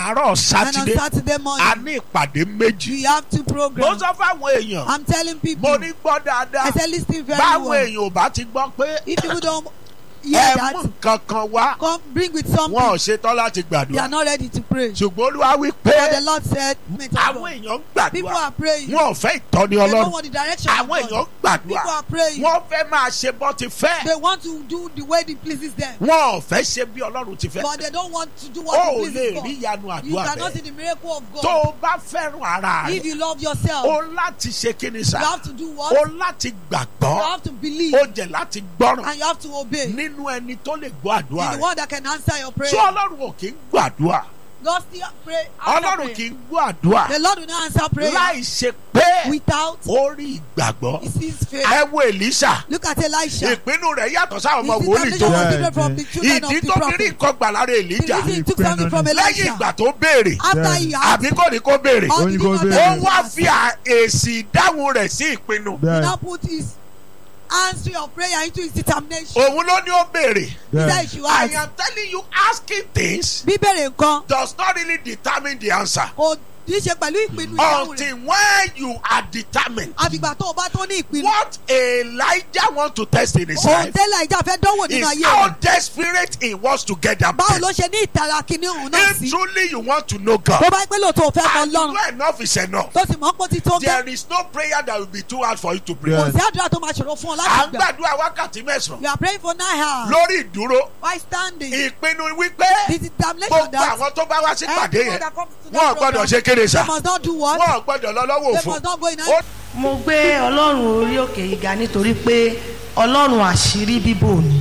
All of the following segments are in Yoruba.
àárọ̀ And on sátidé Saturday a morning, ní ìpàdé méjì we have two mo programs. sọ fáwọn èèyàn I'm telling people, mo ní gbọ́ dáadáa I said listen very báwọn well. èèyàn ò bá ti gbọ́ pé If people don't hear ẹ mú that, nǹkan kan wá come bring with wọn ò something. ṣetán láti They are gbàdúrà not ready to pray. ṣùgbọ́n olúwa wí pé But the Lord said, "Men of àwọn God, èèyàn ń people gbàdúrà are praying. wọn ò fẹ́ ìtọ́ni They don't ọlọ́run want the direction of àwọn èèyàn God. ń gbàdúrà People are praying. wọn fẹ́ máa ṣe bọ́ ti fẹ́ They want to do the way it pleases them. wọn ò fẹ́ ṣe bí ọlọ́run ti fẹ́ But they don't want to do ó what ò it lè pleases rí God. ìyanu You àdúrà cannot see bẹ́ẹ̀ the miracle of tó God o bá fẹ́ràn ara if rẹ you love yourself. o láti ṣe kíni You sá have to do what? o You láti gbàgbọ́ have to believe o jẹ̀ láti gbọ́ràn and you have to obey. nínú ẹni tó lè gbọ́ àdúrà He's the rẹ one that can answer your prayer. tí ọlọ́run ò kí ń gbàdúrà God still pray. answer ọlọ́run prayer. kì í gbọ́ àdúrà The Lord will not answer prayer láì ṣe pé without ó rí ìgbàgbọ́ he sees faith. ẹ wo Èlíṣà Look at Elisha. ìpinnu rẹ̀ yàtọ̀ sáwọn ọmọ His wòlíì tó determination was Yeah, different from yeah. the children ìdí of the tó fi rí prophet. nǹkan gbà lára The Èlíjà reason he took something from lẹ́yìn Elisha ìgbà tó béèrè after he had àbí kò ní kó béèrè all Ó ní the kó demons béèrè. ó that he wá had, fi à- èsì ìdáhùn rẹ̀ sí ìpinnu he bẹ́ẹ̀ now put his answer of prayer into his determination. òun ló ní ó béèrè He said bẹ́ẹ̀ he should I ask. am telling you asking things Bíbèrè nǹkan does not really determine the answer kò ní í ṣe pẹ̀lú ìpinnu ìdáhùn rẹ̀. until when you are determined Àfìgbà tó o bá tó ní ìpinnu. what Elijah want to test in his Òun life tẹ́lẹ̀ ìjà fẹ́ dánwò nínú is ayé how rẹ̀. desperate he wants to get that Báwo place. ló ṣe ní ìtara kìíní òun náà If sí? truly you want to know God, Tó bá pẹ́ lóòótọ́ ò fẹ́ mọ and you Ọlọ́run. know enough is enough. Tó sì mọ̀ pé ó ti tó gẹ́. There is no prayer that will be too hard for you to pray. Yeah. Kò sí àdúrà tó máa ṣòro fún ọ À láti ń gbà. gbàdúrà wákàtí mẹ́sàn-án You are praying for nine hours. lórí ìdúró. Why standing? Ìpinnu wípé The determination gbogbo that àwọn tó bá wá sí pàdé everyone yẹn that comes to wọn ò that gbọ́dọ̀ program, ṣe kéde they sá. must not do what? Wọn ò gbọ́dọ̀ lọ lọ́wọ́ They òfo. must not go in Ó mo gbé ọlọ́run orí òkè yìí ga nítorí pé ọlọ́run àṣírí bíbò ni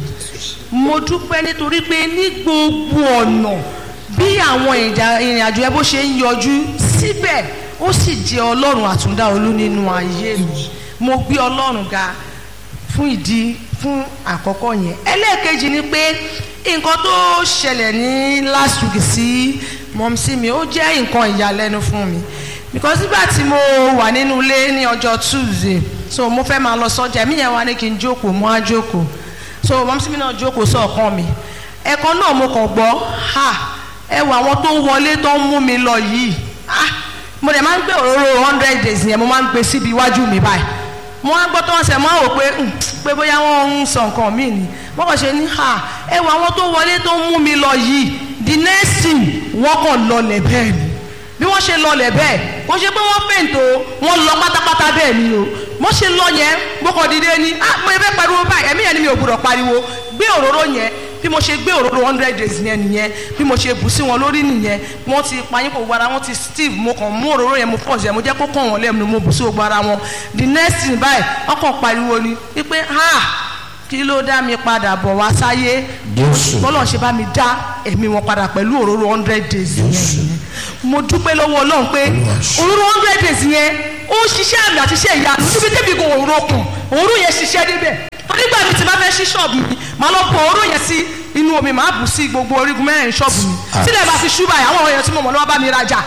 mo dúpẹ́ nítorí pé ní gbogbo ọ̀nà bí àwọn ìjà- ìrìnàjò ẹ bó ṣe ń yọjú síbẹ̀ ó sì jẹ́ ọlọ́run àtúndá olú nínú ayé mi mo gbé ọlọ́run ga fún ìdí fún àkọ́kọ́ yẹn ẹlẹ́ẹ̀kejì ni pé nǹkan tó ṣẹlẹ̀ ní last week sí mọ̀mísí mi ó jẹ́ nǹkan ìyàlẹ́nu fún mi because nígbà tí mo wà nínú ilé ní ọjọ́ tuesday so mo fẹ́ máa lọ sọ́jà èmi yẹn wá ní kí n jókòó mo á jókòó so mọ̀mísí mi náà jókòó sọ̀kan mi ẹ̀kan náà mo kàn gbọ́ ha ẹ wo àwọn tó ń wọlé tó ń mú mi lọ yìí ah mo dẹ̀ máa ń gbé òróró hundred days yẹn mo máa ń gbé síbi iwájú mi báyìí mo wá gbọ́ tó wọ́n sẹ̀ mọ́ àwò pé "Hmm, pé bóyá wọ́n ń sọ nǹkan míì ni wọ́n kàn ṣe ní ha ẹ wo àwọn tó wọlé tó ń mú mi lọ yìí the next thing wọ́n kàn lọlẹ̀ bẹ́ẹ̀ ni bí wọ́n ṣe lọlẹ̀ bẹ́ẹ̀ wọ́n ṣe pé wọ́n fèǹtò wọ́n lọ pátápátá bẹ́ẹ̀ ni o wọ́n ṣe lọ yẹn mo kàn dìde ni ah mo fẹ́ pariwo báyìí ẹ̀mí yẹn ni mi ò gbọdọ̀ pariwo gbé òróró yẹn bí mo ṣe gbé òróró hundred days yẹn nìyẹn bí mo ṣe bù sí wọn lórí nìyẹn wọ́n ti payín kò gbára wọ́n ti steve mo kàn mú òróró yẹn mo pọ̀ sí ẹ̀ mo jẹ́ kó kàn wọ́n lẹ́nu mo bù sí gbogbo ara wọn the next thing báyìí wọ́n kàn pariwo ni wípé ha kí ló dá mi padà bọ̀ wá sáyé bọ́lọ̀ ṣe bá mi dá ẹ̀mí wọn padà pẹ̀lú òróró hundred days yẹn nìyẹn mo dúpẹ́ lọ́wọ́ ọlọ́run pé òróró hundred days yẹn ó ń ṣiṣẹ́ àmì àti iṣẹ́ ìyá níbi débi kò òróró kùn òróró yẹn ṣiṣẹ́ níbẹ̀ nígbà mi ti bá fẹ́ ṣí ṣọ́ọ̀bù mi màá lọ pọ̀ òróró yẹn sí inú omi màá bù sí gbogbo orígun mẹ́rin ṣọ́ọ̀bù mi sílẹ̀ bá fi ṣúbà yà àwọn èèyàn tí mo mọ̀ lọ́wọ́ bá mi rajà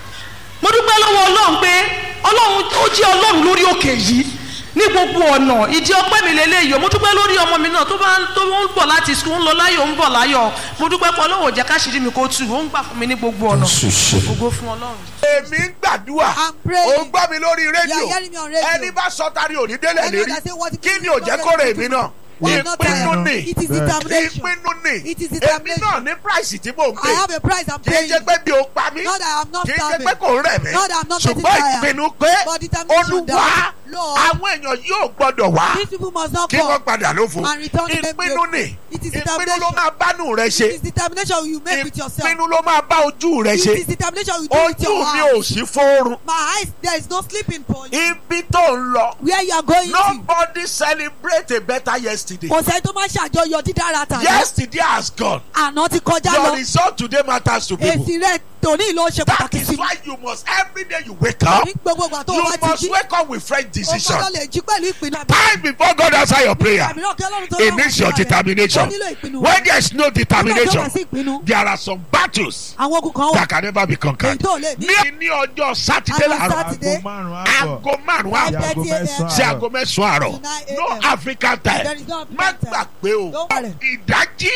mo dúpẹ́ lọ́wọ́ ọlọ́run pé ọlọ́run ó jẹ́ ọlọ́run lórí òkè yìí ní gbogbo ọ̀nà ìdí ọpẹ́ mi lélẹ́yìí o mo dúpẹ́ lórí ọmọ mi náà tó bá ń tó ń bọ̀ láti sùn ń lọ láyọ̀ ń bọ̀ láyọ̀ mo dúpẹ́ pé ọlọ́run ò jẹ́ káṣírí mi kó tù ó ń gbà fún mi ní gbogbo ọ̀nà ògo fún ọlọ́run. èmi ń gbàdúrà I'm praying. ó ń gbọ́ mi lórí rédíò You are hearing me on radio. ẹni bá sọ tari òní délẹ̀ Anyone lérí that say what it kí is, ni ò jẹ́ kó rè mí náà Why not ìpinnu tire? ni It is determination. ìpinnu ni It is èmi determination. náà ní price tí mò ń I pè have a price I'm kì í paying. ṣe pé bí o pa mí Not that I'm not kì í ṣe starving. pé kò ń rẹ̀ mí Not that I'm not getting ṣùgbọ́n tired. ìpinnu pé But determination olúwa that, Lord, àwọn èèyàn yóò gbọ́dọ̀ wá These people must not kí wọ́n come. padà lófo and return them ìpinnu back. ni It is ìpinnu ló determination. máa bánú rẹ ṣe It is determination you make with yourself. ìpinnu ló máa bá ojú rẹ It ṣe is determination you do with ojú your mi ò eyes. sí fóorun My eyes, there is no sleeping point. ibi tó ń lọ Where you are going to. nobody celebrate a better yesterday Kò sẹ́ni tó máa ṣàjọyọ̀ dídára tàbí. yesterday has gone Àná ti kọjá your lọ. result today matters to people Èsì rẹ̀ tòní ló ṣe that pàtàkì is sí mi. why you must every day you wake up Ní gbogbo ìgbà tó o you bá ti must jí. wake up with fresh O decision gbọ́dọ̀ lè jí pẹ̀lú ìpinnu. time before God answer your prayer Àmìràn kí Ọlọ́run tó it dáhùn needs your àdúrà rẹ̀. determination Ó nílò ìpinnu. when there is no Nígbà tó determination bá sí ìpinnu, there are some battles àwọn ogun kan wà. that can never be conquered Èyí tó lè ní. ní ní ọjọ́ sátidé Àwọn làárọ̀ Sátidé. aago márùn-ún àbọ̀ aago márùn-ún Five àbọ̀ aago thirty a.m. mẹ́sàn-án sí aago mẹ́sàn-án àárọ̀ To nine no a.m. African There time is no má African time. gbàgbé o Don't worry. ìdájí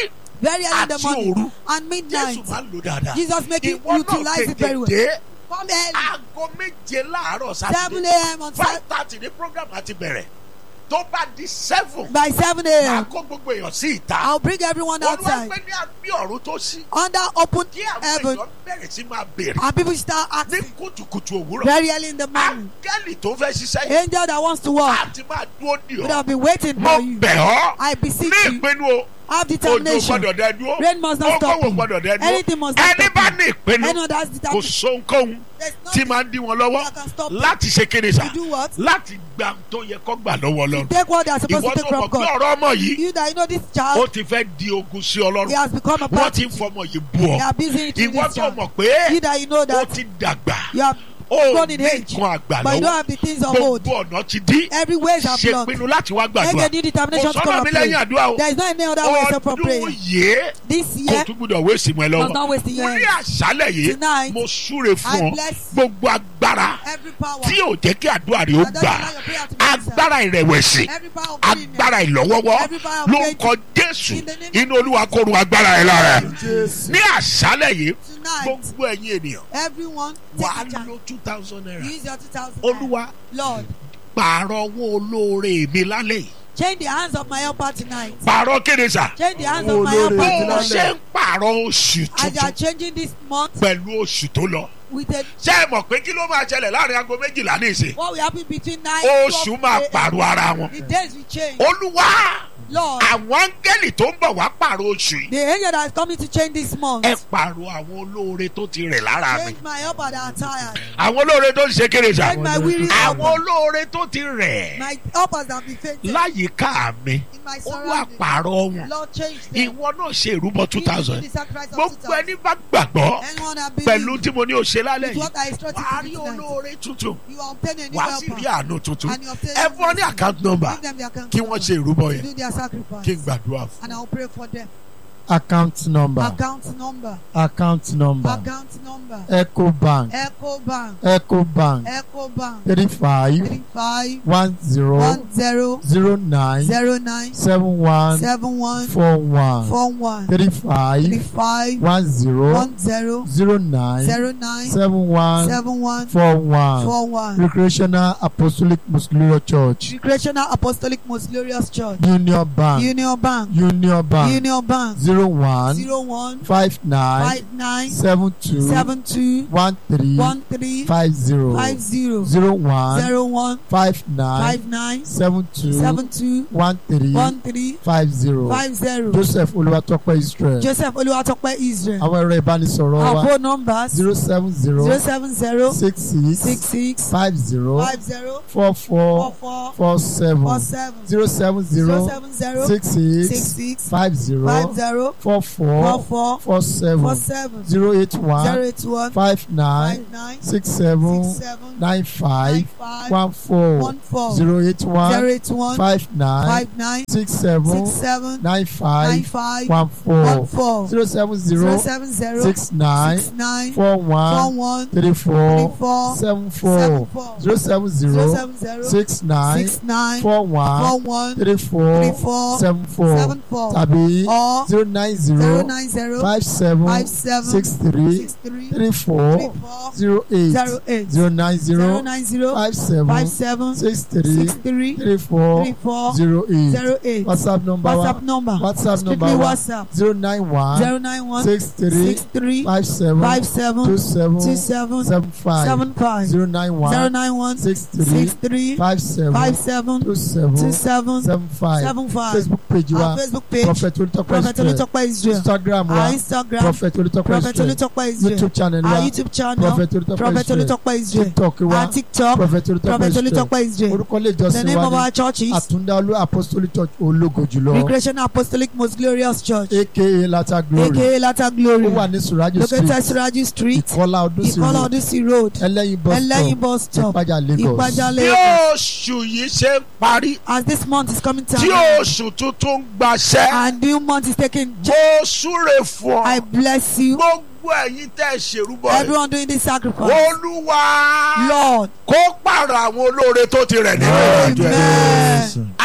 very early in the àti morning òru and midnight. jésù máa ń lò dáadáa Jesus make you ìwọ náà utilize it tètè very well. dé Come early. aago méje láàárọ̀ Seven sátidé a.m. on five Saturday. thirty ní program àti bẹ̀rẹ̀ tó bá di seven By seven máa a.m. kó gbogbo èèyàn sí ìta I'll bring everyone olúwa outside pé ní àbí ọ̀run tó ṣí under open kí àwọn heaven èèyàn bẹ̀rẹ̀ sí máa béèrè and people start ní asking kùtùkùtù òwúrọ̀ very early in the morning. áńgẹ́lì tó fẹ́ ṣiṣẹ́ yìí Angel that wants to walk àti máa dúró dì would ọ́ have been waiting mo for you. bẹ̀ ọ́ I ní beseech you, ìpinnu o have òjò determination. gbọ́dọ̀ dẹ dúró Rain must not stop okòwò you. gbọ́dọ̀ dẹ dúró Anything must not ẹni stop bá you. ní ìpinnu Anyone that's kò determination. sóhunkóhun There's tí nothing máa ń dí wọn lọ́wọ́ that can stop you. láti ṣe kéde sà To do what? láti gba tó yẹ kó gbà lọ́wọ́ To Ọlọ́run take what they are supposed ìwọ to tó take mọ̀ from pé God. ọ̀rọ̀ ọmọ yìí You that you know this ó child, ti fẹ́ di ogun sí he Ọlọ́run has become a wọ́n part. ti ń fọmọ yìí bú ọ They are busy into ìwọ this tó child. mọ̀ pé You that you know ó that ti dàgbà you have ó grown in ní age, nǹkan àgbà but you don't lọ́wọ́ have the things of old. gbogbo ọ̀nà ti dí Every ways are ṣe blocked. pinnu láti wá Make gbàdúrà a new determination kò to come sọ́nà and mi pray. lẹ́yìn àdúrà o There is no any other way except for ọdún prayer. yìí This kò year tún gbúdọ̀ wé sí mọ́ ẹ must lọ́wọ́ not waste your mo ní hands. àṣálẹ̀ yìí Tonight, mo súre fún I ọ bless gbogbo agbára every power. tí ò jẹ́ kí àdúrà rẹ ó that doesn't gbà allow your prayer to be answered. agbára ìrẹ̀wẹ̀sì Every power of greediness. agbára ìlọ́wọ́wọ́ Every power of lórúkọ jésù In the name of inú olúwa kó ru agbára ẹ lára ẹ Jésù. ní àṣálẹ̀ yìí Tonight, gbogbo ẹ̀yin ènìyàn everyone wà á take a chance. lo two thousand naira Use your 2000 olúwa Lord, pààrọ̀ owó olóore mi lálẹ́ yìí change the hands of my helper tonight. pààrọ̀ kéde sà Change the hands of my Olóore bó helper mi o lálẹ́. ṣe ń pààrọ̀ oṣù as you are tuntun changing this month pẹ̀lú oṣù tó lọ with a ṣé ẹ mọ̀ pé kí ló máa ṣẹlẹ̀ láàrin aago méjìlá ní ìsìn what will happen between nine oṣù 12 máa a.m. pààrọ̀ ara wọn The days will change. olúwa Lord, àwọn áńgẹ́lì tó ń bọ̀ wá pààrọ̀ oṣù yìí the angel that is coming to change this month. ẹ pààrọ̀ àwọn olóore tó ti rẹ̀ lára mi Change my helper that are tired. àwọn olóore tó ti ṣe kéré sà Change my weary àwọn helper. olóore tó ti rẹ̀ My helpers that be fainted láyìíká mi in my olúwa surroundings. pààrọ̀ wọn Lord, change them. ìwọ náà ṣe ìrúbọ two You do thousand the sacrifice of gbogbo 2000. ẹni bá gbàgbọ́ Anyone that pẹ̀lú believes tí mo ní o ṣe lálẹ́ with yìí what I instructed wàá you rí to do tonight, olóore tuntun you will obtain a new wàá sì rí helper. àánú tuntun And you obtain ẹ fún ọ ní blessing. account number Give them the account kí wọ́n number. ṣe ìrúbọ yẹn Do their kí n sacrifice. gbàdúrà fún. And I'll pray for them. account number Account number. account number Account number. eco bank Echo Bank. eco bank Echo Bank. three five Three five one zero one zero zero nine zero nine seven one seven one four one four one three three five five one zero one zero zero nine zero nine seven one seven one four one four one. recreational apostolic muslim church Recreational Apostolic Most Glorious Church. union bank Union Bank. union bank Union Bank. zero one Zero one five nine five nine seven two seven two one three one three five zero five zero zero one zero one five nine five nine seven two seven two one three one three five zero five zero. joseph olúwatópẹ́ israel Joseph Oluwatope Israel. àwọn ẹ̀rọ ìbánisọ̀rọ̀ Our wa phone numbers zero seven zero zero seven zero six six six six five zero five zero four four four four four seven four seven zero seven zero zero seven zero six six six six five zero five zero four four four four four four seven seven zero eight zero one eight one five nine five nine six seven six seven nine five nine five one four one four zero eight zero one eight one five nine five nine six seven six seven nine nine five five one one four four zero seven zero zero seven zero six nine six nine four four one one three three four four seven seven four four zero seven zero zero seven zero six nine six nine four four one one three three four four seven four seven four tàbí or zero nine zero zero nine zero five seven five seven six three six three three three four four zero eight zero eight zero nine zero zero nine zero five seven five seven six three six three three four three four zero eight zero eight whatsapp number wa WhatsApp number whatsapp strictly number wa WhatsApp zero nine one zero nine one six three six three five seven five seven two seven two seven seven five seven five zero nine zero one nine one six three six three five seven five seven two two seven seven seven five seven five facebook page our wa Facebook page prophet olùtọ́pẹ́ Prophet israel Olutope Israel instagram wa our Instagram prophet olùtọ́pẹ́ Prophet israel Olutope Israel youtube channel our wa YouTube channel prophet olùtọ́pẹ́ Prophet israel Olutope Israel tiktok wa our TikTok prophet olùtọ́pẹ́ Prophet israel Olutope Israel orúkọ ilé the ìjọsìn name of wa our ní church is àtúndáolú apostolic church ológo jùlọ Recreational Apostolic Most Glorious Church aka lata glory aka Latter ó Glory wà ní surajo located street Siraji Street ìkọlá ọdún sí Ìkọlà road Odùsí Road ẹlẹ́yin bus Ẹlẹ́yin stop bus stop ìpájà lagos Ìpájà bí Lagos oṣù yìí ṣe ń parí as this month is coming to tí an end oṣù tuntun ń gbaṣẹ́ and new month is taking mo súre fún I ọ bless you gbogbo ẹ̀yin tẹ́ ẹ ṣèrúbọ rẹ̀ everyone doing this sacrifice olúwa Lord kó pààrọ̀ àwọn olóore tó ti rẹ̀ nínú ìrìnàjò ẹ̀ amen a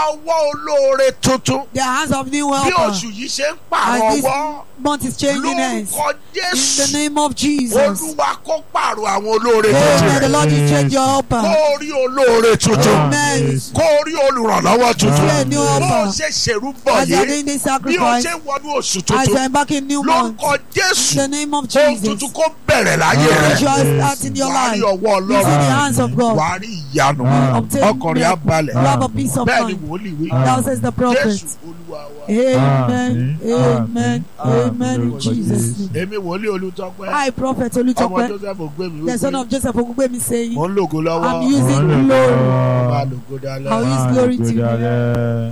ọwọ́ olóore tuntun The hands of new bí helper. oṣù yìí ṣe ń pààrọ̀ As this ọwọ́ month is changing hands. lórúkọ In the jésù name of Jesus. olúwa kó pààrọ̀ àwọn olóore Amen. tuntun The Lord will change your kó helper. rí olóore tuntun Amen. kó rí olùrànlọ́wọ́ tuntun Amen. New bó o helper. ṣe ṣèrú bọ̀ As you are yìí doing this bí o sacrifice, ṣe wọnú oṣù as you tuntun are embarking new month, lórúkọ in jésù the name of ohun Jesus, tuntun kó bẹ̀rẹ̀ láyé rẹ̀ you are starting your wàá rí life. ọwọ́ You see the ọlọ́run hands of God. wàá rí ìyanu Obtain ọkùnrin á miracle. balẹ̀ You have a peace of bẹ́ẹ̀ ni mind. wòlíì wí Thou says the prophet. jésù olúwa wa Amen. Amen. Amen. Amen. In Jesus' name. èmi wòlíì olùtọ́pẹ́ I, Prophet ọmọ Olutope, joseph ògbémi the son wípé of Joseph Ogungbemi, saying, mò ń lògo lọ́wọ́ I'm using glory. máa lògo dalẹ́. I'll use glory to you.